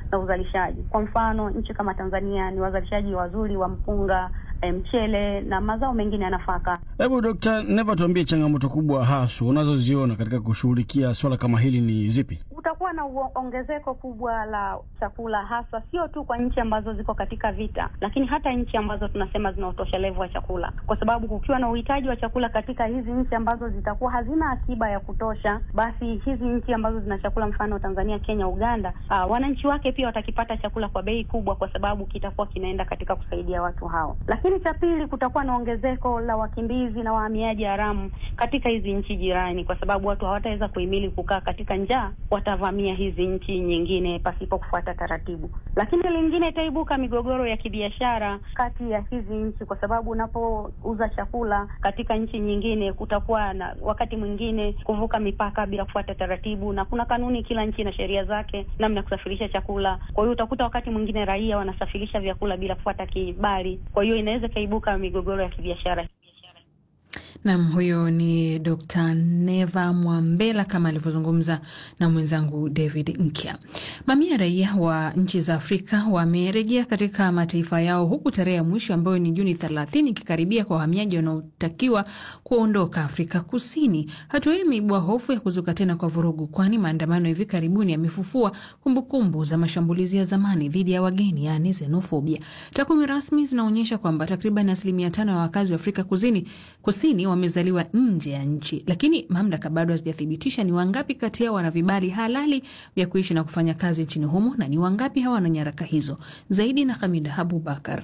na uzalishaji. Kwa mfano, nchi kama Tanzania ni wazalishaji wazuri wa mpunga, mchele na mazao mengine ya nafaka. Hebu Dkt. Neva, tuambie changamoto kubwa haswa unazoziona katika kushughulikia swala kama hili ni zipi? Kutakuwa na ongezeko kubwa la chakula, hasa sio tu kwa nchi ambazo ziko katika vita, lakini hata nchi ambazo tunasema zina utoshelevu wa chakula, kwa sababu kukiwa na uhitaji wa chakula katika hizi nchi ambazo zitakuwa hazina akiba ya kutosha, basi hizi nchi ambazo zina chakula, mfano Tanzania, Kenya, Uganda, aa, wananchi wake pia watakipata chakula kwa bei kubwa, kwa sababu kitakuwa kinaenda katika kusaidia watu hao. Lakini cha pili, kutakuwa na ongezeko la wakimbizi na wahamiaji haramu katika hizi nchi jirani, kwa sababu watu hawataweza kuhimili kukaa katika njaa, watavamia hizi nchi nyingine pasipo kufuata taratibu. Lakini lingine, itaibuka migogoro ya kibiashara kati ya hizi nchi, kwa sababu unapouza chakula katika nchi nyingine, kutakuwa na wakati mwingine kuvuka mipaka bila kufuata taratibu, na kuna kanuni, kila nchi na sheria zake namna ya kusafirisha chakula. Kwa hiyo utakuta wakati mwingine raia wanasafirisha vyakula bila kufuata kibali, kwa hiyo inaweza ikaibuka migogoro ya kibiashara. Nam, huyo ni Dr. Neva Mwambela kama alivyozungumza na mwenzangu David Nkya. Mamia ya raia wa nchi za Afrika wamerejea katika mataifa yao huku tarehe ya mwisho ambayo ni Juni 30 ikikaribia kwa wahamiaji wanaotakiwa kuondoka Afrika Kusini. Hatua hii imeibua hofu ya kuzuka tena kwa vurugu, kwani maandamano ya hivi karibuni yamefufua kumbukumbu za mashambulizi ya zamani dhidi ya wageni, yaani xenofobia. Takwimu rasmi zinaonyesha kwamba takriban asilimia tano ya wakazi wa Afrika Kusini kusini wamezaliwa nje ya nchi, lakini mamlaka bado hazijathibitisha ni wangapi kati yao wana vibali halali vya kuishi na kufanya kazi nchini humo na ni wangapi hawana nyaraka hizo. Zaidi na Hamida Abubakar.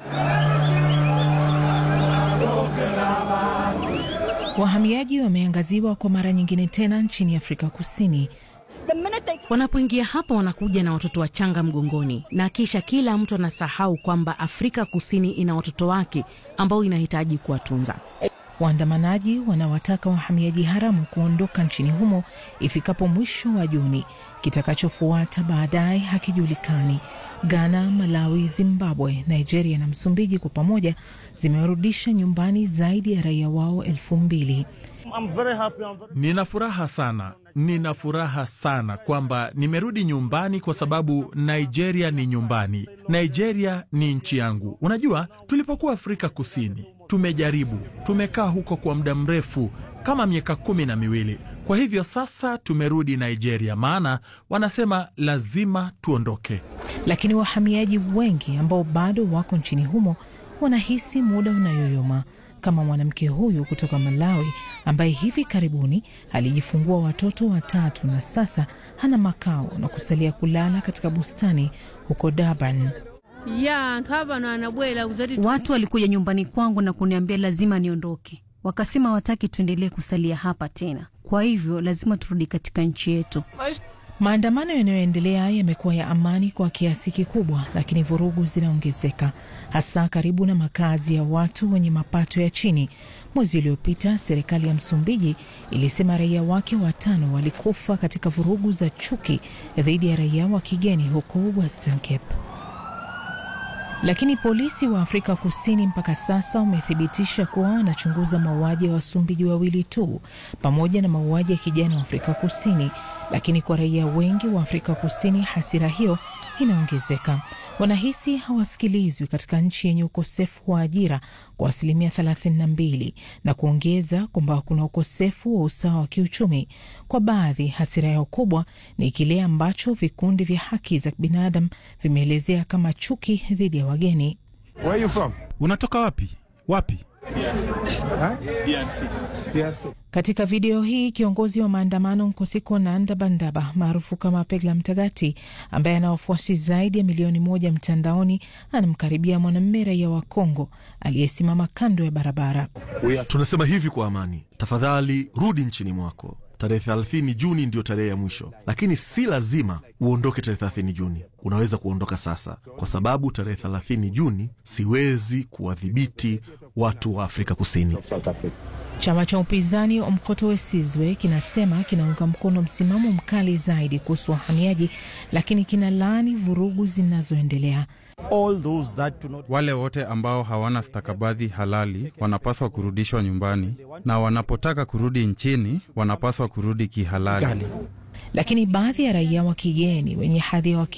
Wahamiaji wameangaziwa kwa mara nyingine tena nchini Afrika Kusini. Wanapoingia hapa wanakuja na watoto wachanga mgongoni, na kisha kila mtu anasahau kwamba Afrika Kusini ina watoto wake ambao inahitaji kuwatunza. Waandamanaji wanawataka wahamiaji haramu kuondoka nchini humo ifikapo mwisho wa Juni. Kitakachofuata baadaye hakijulikani. Ghana, Malawi, Zimbabwe, Nigeria na Msumbiji kwa pamoja zimewarudisha nyumbani zaidi ya raia wao elfu mbili. Nina furaha sana, nina furaha sana kwamba nimerudi nyumbani kwa sababu Nigeria ni nyumbani. Nigeria ni nchi yangu. Unajua, tulipokuwa Afrika Kusini tumejaribu, tumekaa huko kwa muda mrefu kama miaka kumi na miwili. Kwa hivyo sasa tumerudi Nigeria, maana wanasema lazima tuondoke. Lakini wahamiaji wengi ambao bado wako nchini humo wanahisi muda unayoyoma kama mwanamke huyu kutoka Malawi ambaye hivi karibuni alijifungua watoto watatu na sasa hana makao na kusalia kulala katika bustani huko Durban. Watu walikuja nyumbani kwangu na kuniambia lazima niondoke, wakasema wataki tuendelee kusalia hapa tena, kwa hivyo lazima turudi katika nchi yetu. Maandamano yanayoendelea yamekuwa ya amani kwa kiasi kikubwa, lakini vurugu zinaongezeka hasa karibu na makazi ya watu wenye mapato ya chini. Mwezi uliopita serikali ya Msumbiji ilisema raia wake watano walikufa katika vurugu za chuki dhidi ya raia wa kigeni huko Western Cape. Lakini polisi wa Afrika Kusini mpaka sasa wamethibitisha kuwa wanachunguza mauaji ya Wasumbiji wawili tu pamoja na mauaji ya kijana wa Afrika Kusini. Lakini kwa raia wengi wa Afrika Kusini, hasira hiyo inaongezeka. Wanahisi hawasikilizwi katika nchi yenye ukosefu wa ajira kwa asilimia 32 na kuongeza kwamba kuna ukosefu wa usawa wa kiuchumi. Kwa baadhi, hasira yao kubwa ni kile ambacho vikundi vya haki za binadamu vimeelezea kama chuki dhidi ya wageni. Where are you from? Unatoka wapi? Wapi? Katika video hii kiongozi wa maandamano Nkosiko Nandabandaba maarufu kama Pegla Mtagati, ambaye ana wafuasi zaidi ya milioni moja mtandaoni, anamkaribia mwanamume raia wa Kongo aliyesimama kando ya barabara. Tunasema hivi kwa amani, tafadhali rudi nchini mwako. Tarehe 30 Juni ndiyo tarehe ya mwisho, lakini si lazima uondoke tarehe 30 Juni. Unaweza kuondoka sasa, kwa sababu tarehe 30 Juni siwezi kuwadhibiti watu wa Afrika Kusini. Chama cha upinzani Umkhonto we Sizwe kinasema kinaunga mkono msimamo mkali zaidi kuhusu wahamiaji, lakini kinalaani vurugu zinazoendelea. Wale wote ambao hawana stakabadhi halali wanapaswa kurudishwa nyumbani, na wanapotaka kurudi nchini wanapaswa kurudi kihalali. Lakini baadhi ya raia wa kigeni wenye hadhi ya